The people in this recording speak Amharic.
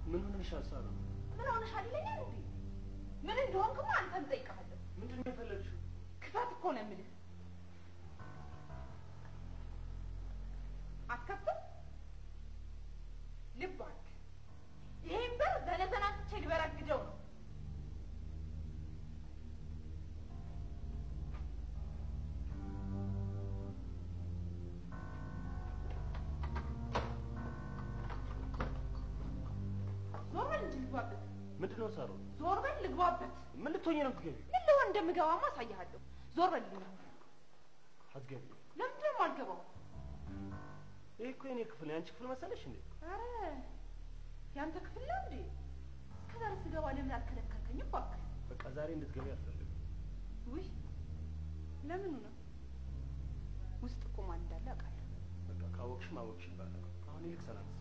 ምን ሆነሻል ሳራ? ምን ሆነሻል ይለኛል እንዴ? ምን እንደሆንክማ አንተን እጠይቅሃለሁ። ምንድን ነው የፈለግሽው? ክፈት እኮ ነው የምልህ። አትከፍትም? ልብ አልክ። ይሄን በር በነዘናትቼ ልበረግደው ነው። ዞር በል እንጂ ልግባበት። ምንድን ነው ሳሮ? ዞር በል ልግባበት። ምን ልትሆኚ ነው የምትገቢው? ምን ልሆን እንደምገባማ አሳይሃለሁ። ዞር በልልኝ። አትገቢው። ለምንድን ነው የማልገባው? ይህ እኮ የኔ ክፍል ነው። የአንቺ ክፍል መሰለሽ እንዴ? አረ ያንተ ክፍል ነው እንዴ? እስከዛሬ ስገባ ለምን አልከለከልከኝም? እባክህ። በቃ ዛሬ እንድትገቢ አልፈልግም። ውይ ለምኑ ነው? ውስጥ እኮ ማን እንዳለ አውቃለሁ። በቃ ካወቅሽ ማወቅሽ ይባላል። አሁን ይልቅ ሰላም